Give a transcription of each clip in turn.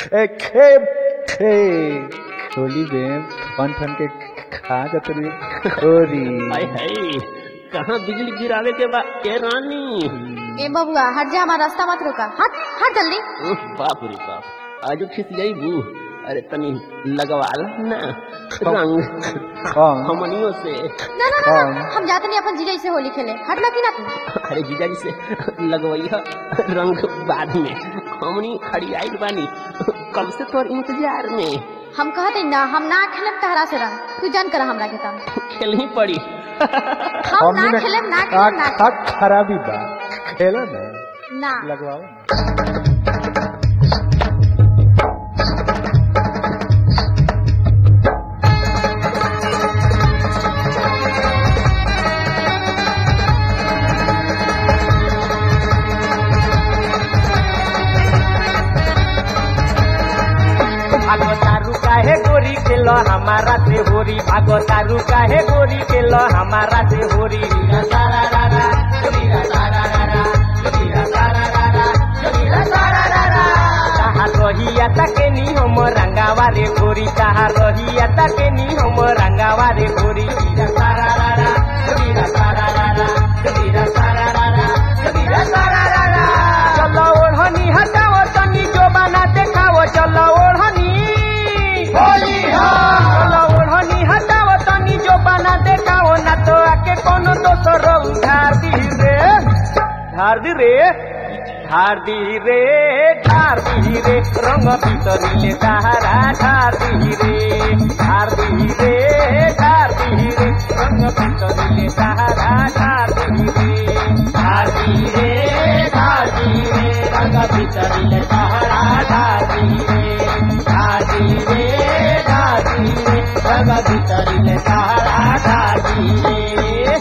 खे खे खे खोली बेम ठन ठन के खा जतरी खोरी हाय हाय कहाँ बिजली गिरावे के बा ए रानी ए बबुआ हट जा हमारा रास्ता मत रोका हट हट जल्दी उह, बाप रे बाप आज खिस गई बू अरे तनी लगवाल ना रंग कौन? हमनियों से ना ना ना, हाँ। ना हम जाते नहीं अपन जीजा से होली खेले हट लगी ना तू अरे जीजा जी से लगवैया रंग बाद में हमनी खड़ी आइल बानी कब से तोर इंतजार में हम कहते ना हम ना खेलेम तहरा से रंग तू जान कर हमरा के तम खेलनी पड़ी हम हमनी ना में खेलेम ना का खेलेम ना का खराबी बा खेला ना ना लगवाओ ना। भागो तारू काहे गोरी खेलो हमारा से होरी भागो तारू काहे गोरी खेलो हमारा से होरी ताहा रोहिया तके नी हम रंगावा रे गोरी ताहा रोहिया तके नी हम रंगावा रे गोरी चलो ओढ़नी हटाओ तनी जो बना देखाओ चलो ओढ़नी चलो ओढ़नी हटाओ तनी जो बना देखाओ ना तो आके कोनो दोसर उधार दी रे धार दी रे धार दी रे धार दी रे रंग भीतरी तारा धार दी रे धार दी रे धार दी रे रंग भीतरी तारा धार दी रे धार दी रे धार दी रे रंग भीतरी तारा धार दी रे धार दी रे धार दी रे रंग भीतरी तारा धार दी रे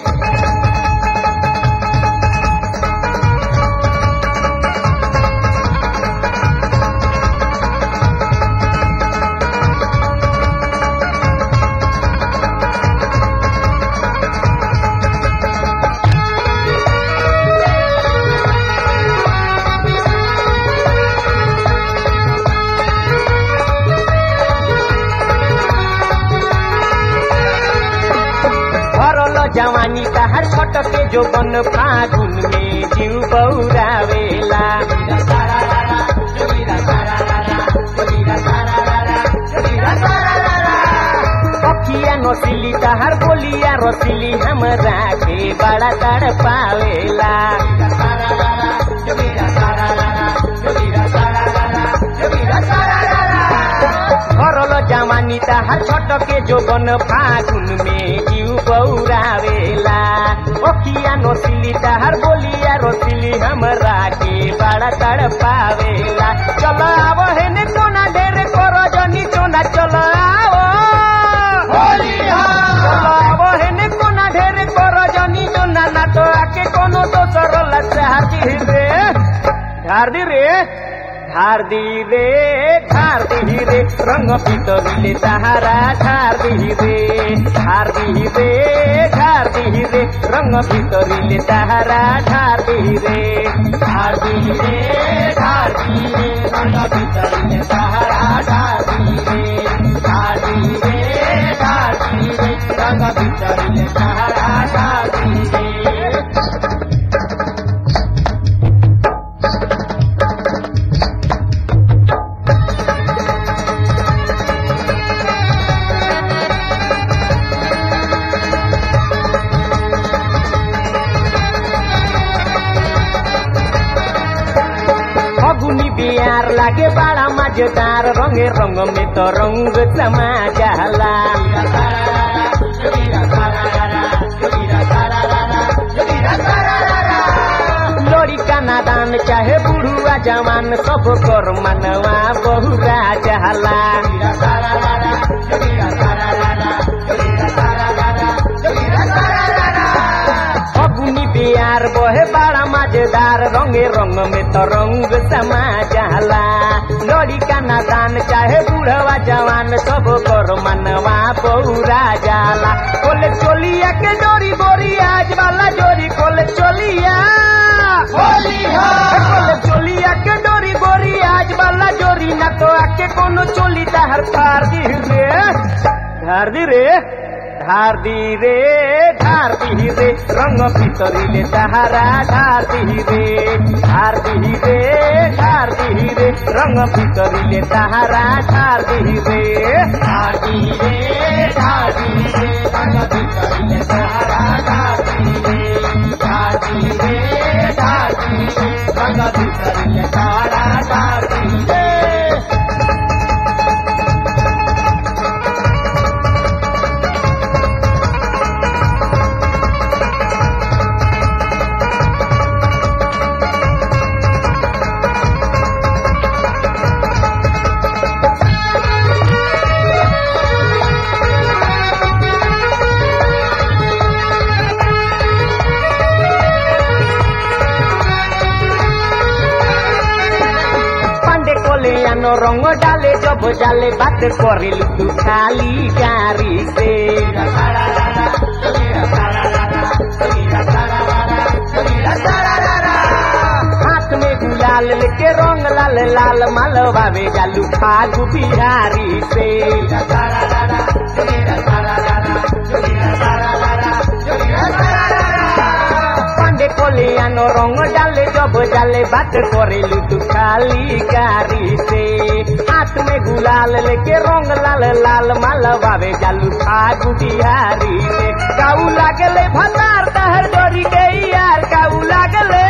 भरल जवानी तहार छटके जो बन फागुन में जीव बौरावेला पखिया नसिली तहार बोलिया रसिली हमरा के बड़ा तड़ पावेला भरल जवानी तहार छटके जो बन फागुन में जीव बौरावेला ओखिया नसिली तहार बोलिया रसिली हमरा के बड़ा तड़ पावेला चल आव हेने कोना ढेर कर जनी चोना चल आओ चल आव हेने कोना ढेर कर जनी चोना ना तो आके कोनो दोसर लचार दी रे ढार दी रे ढार दी रे ढार दी रे रंग पितली ताहारा ढार दी रे ढार दी रे ढार दी रे रंग पितली ताहारा ढार दी रे ढार दी रे ढार दी रे रंग पितली ताहारा ढार दी रे ढार दी रे ढार दी रे रंग पितली ताहारा ढार दी रे फगुनी बिहार लागे बड़ा मजेदार रंगे रंग में तो रंग समा जाला लोड़ी का नादान चाहे बुढ़ुआ जवान सब कर मनवा बहुरा जाला फगुनी बिहार बहे बड़ा मजेदार रंगे रंग में तो रंग समा जाला लड़ी का नादान चाहे बूढ़वा जवान सब कर मनवा पौरा जाला खोले चोलिया के डोरी बोरी आज वाला जोरी खोले चोलिया खोले चोलिया के डोरी बोरी आज वाला जोरी ना तो आके कोनो चोली तहर फार दी रे ढार दी रे ढार दी रे ढार दी रे रंग भितरिले तहारा ढार दी रे ढार दी रे ढार दी रे रंग भितरिले तहारा ढार दी रे ढार दी रे ढार दी रे रंग भितरिले तहारा ढार दी रे ढार दी रे ढार दी रे रंग भितरिले तहारा ढार दी रे পান্ডে কোলে আনো রঙ ডালে জব জালে বাত করিল তু খালি গাড়ি সে हाथ में गुलाल लेके रंग लाल लाल मालवावे जालू फागु बिहारी से পান্ডে কোলে আনো রঙ ডালে জব জালে বাত করেলু তু খালি গাড়ি সে হাত মে গুলাল लेके रंग लाल लाल मालवावे जालू फागु बिहारी से काऊ लागले भतार तहर डोरी के यार काऊ लागले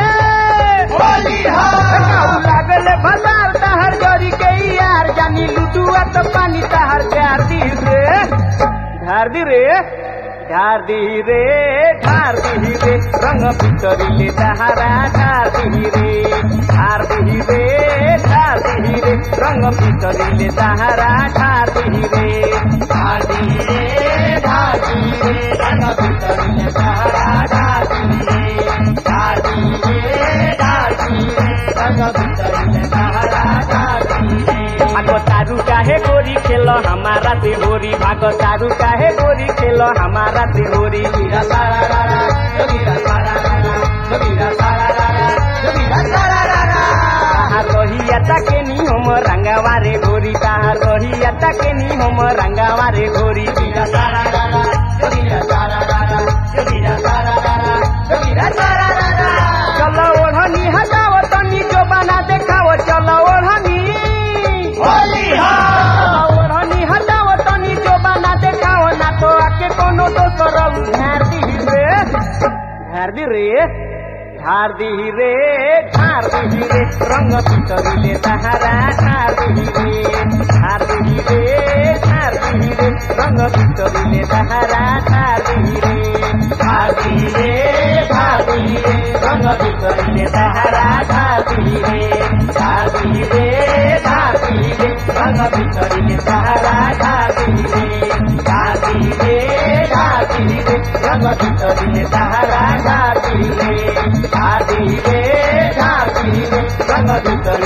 काऊ लागले भतार तहर डोरी के यार जानी लुटुआ तो पानी तहर जार दी रे ধার দি রে ধার দি রে ধার দি রে রঙ ভিতরিলে তাহারা ধার দি রে ধার দি রে ধার দি রে রঙ ভিতরিলে তাহারা ধার দি রে ধার দি রে ধার দি রে রঙ ভিতরিলে তাহারা ধার দি রে ধার দি রে ধার দি রে রঙ ভিতরিলে তাহারা ধার দি রে भागो तारू काहे गोरी खेल हमारा से होरी भागो तारू काहे गोरी खेल हमारा से होरी मीरा सारा रारा मीरा सारा रारा मीरा सारा रारा मीरा सारा रारा ताहार रोहिया ताके नी हम रंगावारे गोरी ताहार रोहिया ताके नी हम रंगावारे गोरी मीरा सारा रारा मीरा सारा रारा मीरा सारा रारा मीरा सारा रारा चलो ओढ़नी हटाओ तनी जो बना देखाओ चलो ओढ़नी होली ओढ़नी हटाओ तनी जो बना देखाओ ना तो आके कोनो दोसर झार दी रे झार दी रे झार दी रे झार दी रे रंग भितरिले तहारा झार दी रे झार दी रे झार दी रे रंग भितरिले तहारा झार दी रे झार दी रे झार दी रे रंग भितरिले तहारा झार दी रे झार दी रे झार दी रे रंग भितरिले तहारा झार दी रे झार दी रे झार दी रे रंग भितरिले तहारा झार दी रे झार दी रे झार दी रे रंग भितरिले